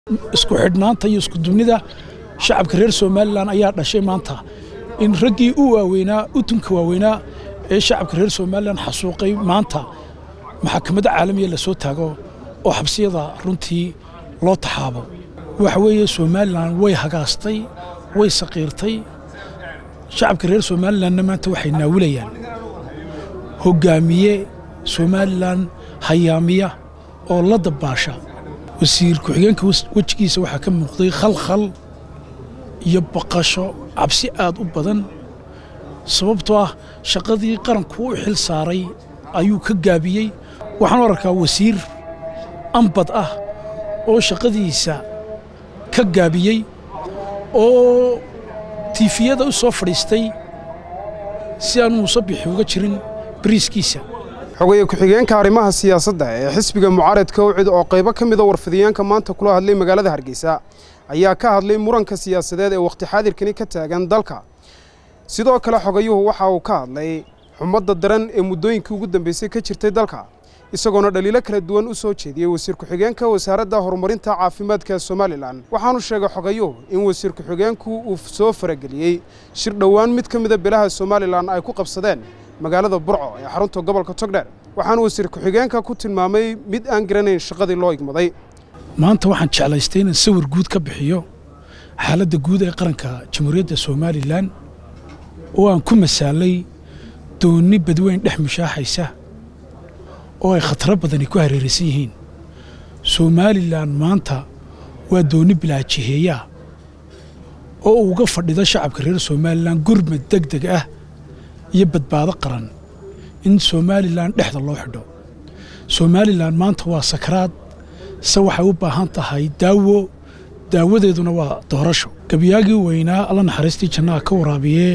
isku xidhnaanta iyo iskudubnida shacabka reer somalilan ayaa dhashay maanta in raggii u waaweynaa utunka waaweynaa ee shacabka reer somalilan xasuuqay maanta maxakamadda caalamiya lasoo taago oo xabsiyada runtii loo taxaabo waxa weeye somalilan way hagaastay way saqiirtay shacabka reer somalilanna maanta waxay naawilayaan hoggaamiye somalilan hayaamiya oo la dabbaasha wasiir ku-xigeenka wejigiisa waxaa ka muuqday khalkhal iyo baqasho cabsi aad u badan sababtoo ah shaqadii qaranku u xil saaray ayuu ka gaabiyey waxaan u arkaa wasiir ambad ah oo shaqadiisa ka gaabiyey oo tiifiyada u soo fadhiistay si aan muusabixi uga jirin bariiskiisa xogaye ku-xigeenka arrimaha siyaasadda ee xisbiga mucaaradka ucid oo qaybo ka mida warfidiyeenka maanta kula hadlay magaalada hargeysa ayaa ka hadlay muranka siyaasadeed ee wakhti xaadirkani ka taagan dalka sidoo kale xogayuhu waxa uu ka hadlay xumadda daran ee muddooyinkii ugu dambeysay ka jirtay dalka isagoona dhaliilo kala duwan u soo jeediyey wasiir ku-xigeenka wasaaradda horumarinta caafimaadka somalilan waxaanu sheegay xogayuhu in wasiir ku-xigeenku uu soo farageliyey shir dhowaan mid ka mida bilaha somalilan ay ku qabsadeen magaalada burco ee xarunta gobolka togdheer waxaanu wasiir ku-xigeenka ku tilmaamay mid aan garanayn shaqadii loo igmaday maanta waxaan jeclaystay inaan sawir guud ka bixiyo xaaladda guud ee qaranka jamhuuriyadda somalilan oo aan ku masaalay doonni badweyn dhex mushaaxaysa oo ay khataro badani ku hareeraysan yihiin somalilan maanta waa doonni bilaajiheeyaa oo uga fadhida shacabka reer somalilan gurmad deg deg ah iyo badbaado qaran in somalilan dhexda loo xidho somalilan maanta waa sakaraad se waxay u baahan tahay daawo daawadeeduna waa doorasho gebyaagii weynaa alla naxariistii jannaha ka waraabiyee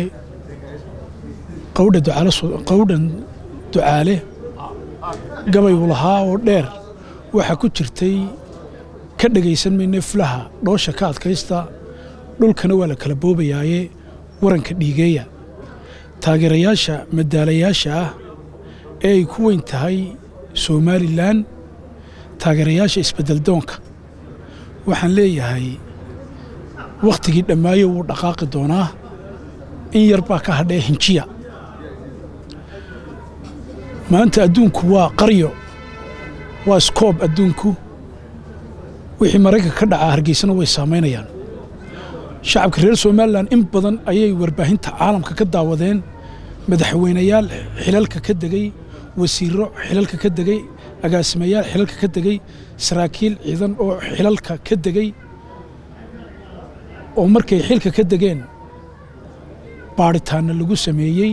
qawdhan ducaale gabaygu lahaa oo dheer waxaa ku jirtay ka dhegaysan mayne fulaha dhoosha ka adkaysta dhulkana waa la kala boobayaaye waranka dhiigeeya taageerayaasha madaalayaasha ah ee ay ku weyn tahay somalilan taageerayaasha isbeddeldoonka waxaan leeyahay wakhtigii dhammaayo wuu dhaqaaqi doonaa in yar baa ka hadhee hinjiya maanta adduunku waa qaryo waa skoob adduunku wixii maraykanka ka dhacaa hargeysana way saamaynayaan shacabka reer somalilan in badan ayay warbaahinta caalamka ka daawadeen madaxweynayaal xilalka ka degey wasiirro xilalka ka degey agaasimayaal xilalka ka degey saraakiil ciidan oo xilalka ka degey oo markay xilka ka degeen baadhitaanna lagu sameeyey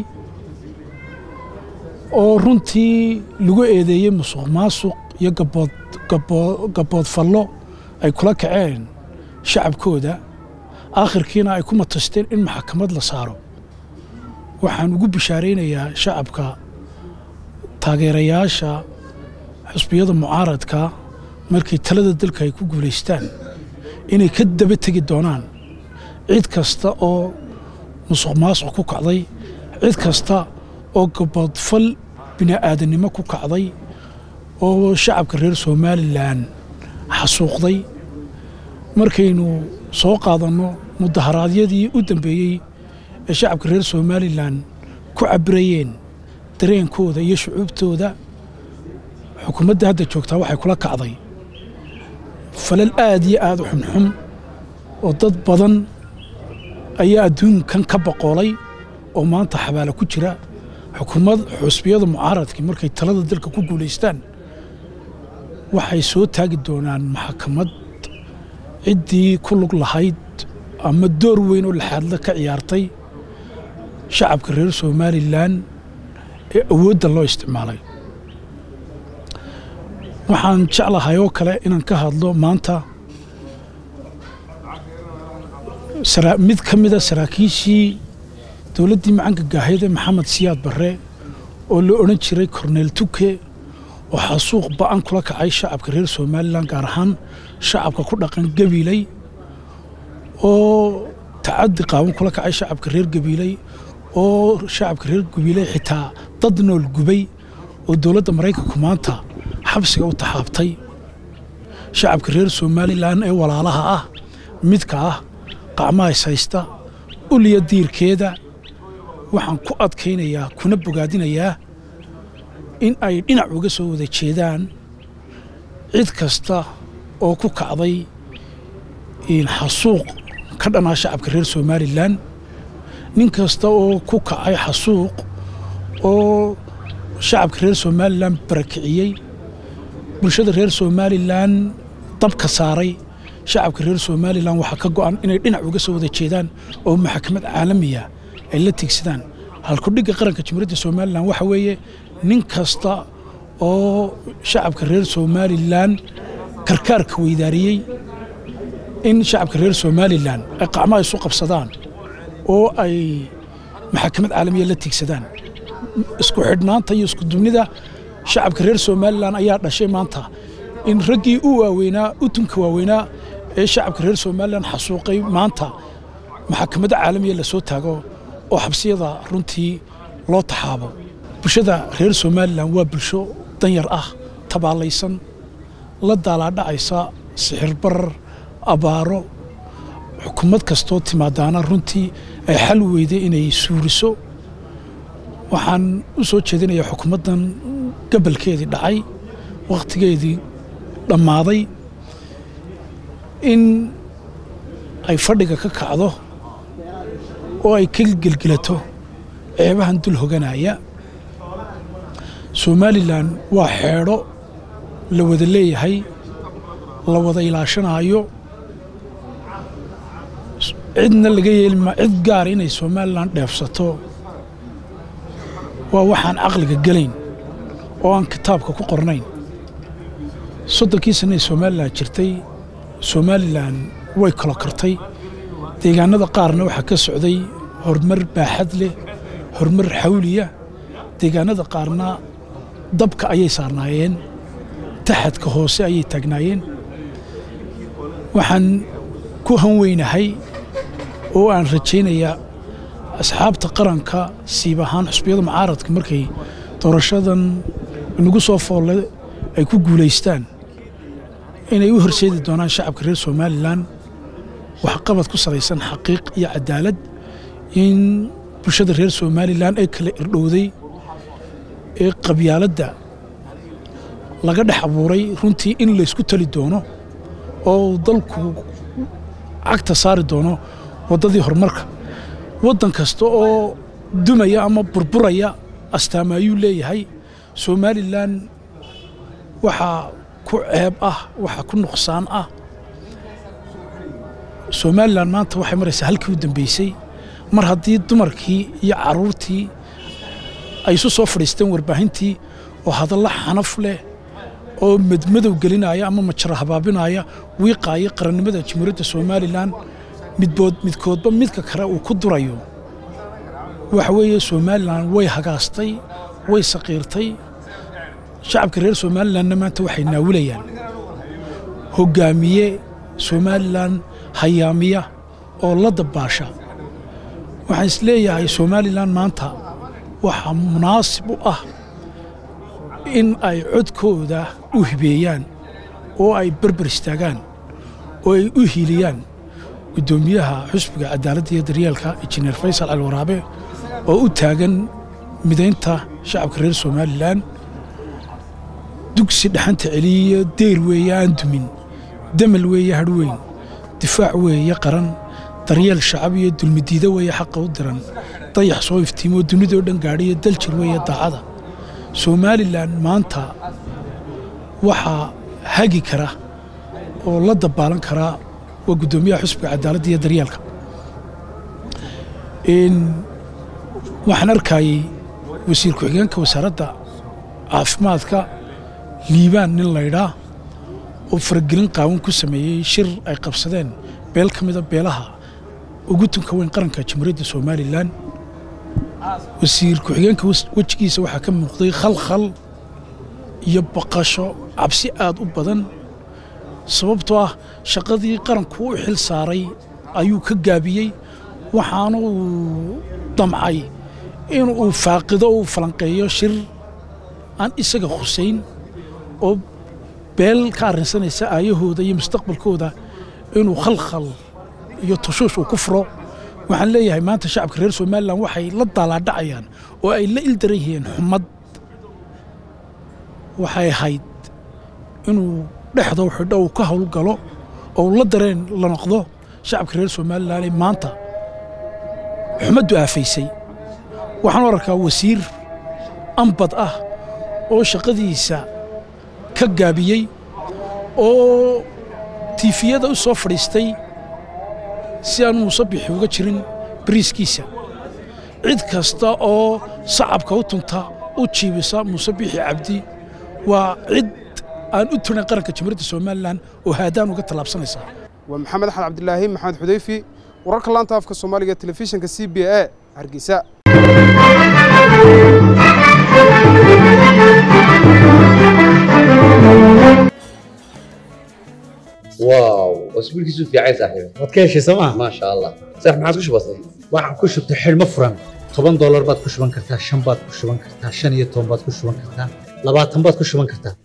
oo runtii lagu eedeeyey musuq maasuq iyo gaboodfallo ay kula kaceen shacabkooda aakhirkiina ay ku matasteen in maxkamad la saaro waxaan ugu bishaaraynayaa shacabka taageerayaasha xusbiyada mucaaradka markay talada dalka ay ku guulaystaan inay ka daba tegi doonaan cid kasta oo musuq maasuq ku kacday cid kasta oo gaboodfal bini'aadannimo ku kacday oo shacabka reer somalilan xasuuqday markaynu soo qaadanno mudaharaadyadii u dambeeyey ee shacabka reer somalilan ku cabirayeen dareenkooda iyo shucuubtooda xukuumadda hadda joogtaa waxay kula kacday falal aad iyo aad u xunxun oo dad badan ayaa adduunkan ka boqoolay oo maanta xabaala ku jira xukuumad xusbiyada mucaaradkii markay talada dalka ku guulaystaan waxay soo taagi doonaan maxkamad ciddii ku lug lahayd ama door weyn oo laxaadla ka ciyaartay shacabka reer somalilan ee awoodda loo isticmaalay waxaan jeclahay oo kale inaan ka hadlo maanta mid ka mida saraakiishii dowladdii macanka gaahayde maxamed siyaad barre oo la odhan jiray korneel tuke oo xasuuq ba'an kula kacay shacabka reer somalilan gaar ahaan shacabka ku dhaqan gabiiley oo tacaddi qaawan kula kacay shacabka reer gabiiley oo shacabka reer gabiiley xitaa dad nool gubay oo dowladda maraykanku maanta xabsiga u taxaabtay shacabka reer somalilan ee walaalaha ah midka ah qacmaha is haysta uliya diirkeeda waxaan ku adkaynayaa kuna bogaadinayaa in ay dhinac uga soo wada jeedaan cid kasta oo ku kacday xasuuq ka dhanaa shacabka reer somalilan nin kasta oo ku kacay xasuuq oo shacabka reer somalilan barakiciyey bulshada reer somalilan dabka saaray shacabka reer somalilan waxaa ka go'an inay dhinac uga soo wada jeedaan oo maxkamad caalamiya ay la tigsadaan halkudhigga qaranka jamhuuriyadda somalilan waxa weeye nin kasta oo shacabka reer somalilan karkaarka weydaariyey in shacabka reer somalilan ay qacmaha isu qabsadaan oo ay maxakamad caalamiya la tigsadaan isku xidhnaanta iyo isku dubnida shacabka reer somalilan ayaa dhashay maanta in raggii u waaweynaa utunka waaweynaa ee shacabka reer somalilan xasuuqay maanta maxakamadda caalamiya la soo taago oo xabsiyada runtii loo taxaabo bulshada reer somalilan waa bulsho danyar ah tabaalaysan la daalaadhacaysa sixirbarar abaaro xukuumad kastoo timaadaana runtii ay xal weyday inay suuriso waxaan u soo jeedinayaa xukuumaddan gabalkeedii dhacay wakhtigeedii dhammaaday in ay fadhiga ka kacdo oo ay ka gelgelato ceebahan dul hoganaya somalilan waa xeedho la wada leeyahay la wada ilaashanaayo cidna laga yeelima cid gaar inay somalilan dheefsato waa waxaan caqliga gelayn oo aan kitaabka ku qornayn soddonkii sannae somalilan jirtay somalilan way kalo kartay deegaanada qaarna waxaa ka socday horumar baaxad leh horumar xawliya deegaanada qaarna dabka ayay saarnaayeen taxadka hoose ayay taagnaayeen waxaan ku hanweynahay oo aan rajaynayaa asxaabta qaranka siib ahaan xusbiyada mucaaradka markay doorashadan nagu soo foolle ay ku guulaystaan inay u horseedi doonaan shacabka reer somalilan waxqabad ku salaysan xaqiiq iyo cadaalad in bulshada reer somalilan ee kala irdhowday ee qabyaaladda laga dhex abuuray runtii in laysku tali doono oo dalku cagta saari doono waddadii horumarka waddan kasta oo dumaya ama burburaya astaama ayuu leeyahay somalilan waxaa ku ceeb ah waxaa ku nuqsaan ah somalilan maanta waxay maraysaa halkii u dambeysay mar haddii dumarkii iyo carruurtii ay isu soo fadhiisteen warbaahintii oo hadalla xanaf leh oo madmadow gelinaya ama majara habaabinaya wiiqaaya qarannimada jamhuuriyadda somalilan midbood midkoodba midka kale uu ku durayo waxa weeye somalilan way hagaastay way saqiirtay shacabka reer somalilanna maanta waxay naawilayaan hoggaamiye somalilan hayaamiya oo la dabbaasha waxaan is leeyahay somalilan maanta waxaa munaasib u ah in ay codkooda u hibeeyaan oo ay berber istaagaan oo ay u hiiliyaan guddoomiyaha xusbiga cadaaladda iyo daryeelka injineer faysal cali waraabe oo u taagan midaynta shacabka reer somalilan dugsi dhaxanta celiya deyr weeye aan dumin damal weeye hadhweyn difaac weeye qaran daryeel shacab iyo dulmidiida weeye xaqa u diran dayax soo iftiimoo dunidoo dhan gaadhiyo daljir weeye daacada somalilan maanta waxaa hagi kara oo la dabaalan karaa waa guddoomiyaha xusbiga cadaaladda iyo daryeelka waxaan arkayey wasiir ku-xigeenka wasaaradda caafimaadka liibaan nin laydhaa oo faragelin qaawan ku sameeyey shir ay qabsadeen beel ka mida beelaha ugu tunka weyn qaranka jamhuuriyadda somalilan wasiir ku-xigeenka wejigiisa waxaa ka muuqday khalkhal iyo baqasho cabsi aad u badan sababtoo ah shaqadii qaranku u xil saaray ayuu ka gaabiyey waxaana uu damcay in uu faaqido uu falanqeeyo shir aan isaga khusayn oo beel ka arrinsanaysa aayahooda iyo mustaqbalkooda inuu khalkhal iyo tushuush uu ku furo waxaan leeyahay maanta shacabka reer somalilan waxay la daalaadhacayaan oo ay la ildaran yihiin xumad waxay ahayd inuu dhexdou xidho uu ka howlgalo oo la dareen la noqdo shacabka reer somalilan ee maanta xumaddu aafaysay waxaan u arkaa wasiir ambad ah oo shaqadiisa ka gaabiyey oo tiifiyada u soo fadhiistay si aan muuse bixi uga jirin bariiskiisa cid kasta oo sacabka u tunta u jiibisa muuse bixi cabdi waa cid aan u turin qaranka jamhuuriyadda somalilan oo haadaan uga tallaabsanaysaa waa maxamed axmed cabdilaahi maxamed xudayfi wararka laanta afka soomaaliga telefishinka c b a hargeysa واو اسبوع كيسو في عايز صاحبي waad ka heshay sooma ما شاء الله صح ما عادش بسيط waxaan ku shubtay xidhmo furan toban doolar baad ku shuban kartaa shan baad ku shuban kartaa shan iyo toban baad ku shuban kartaa labaatan baad ku shuban kartaa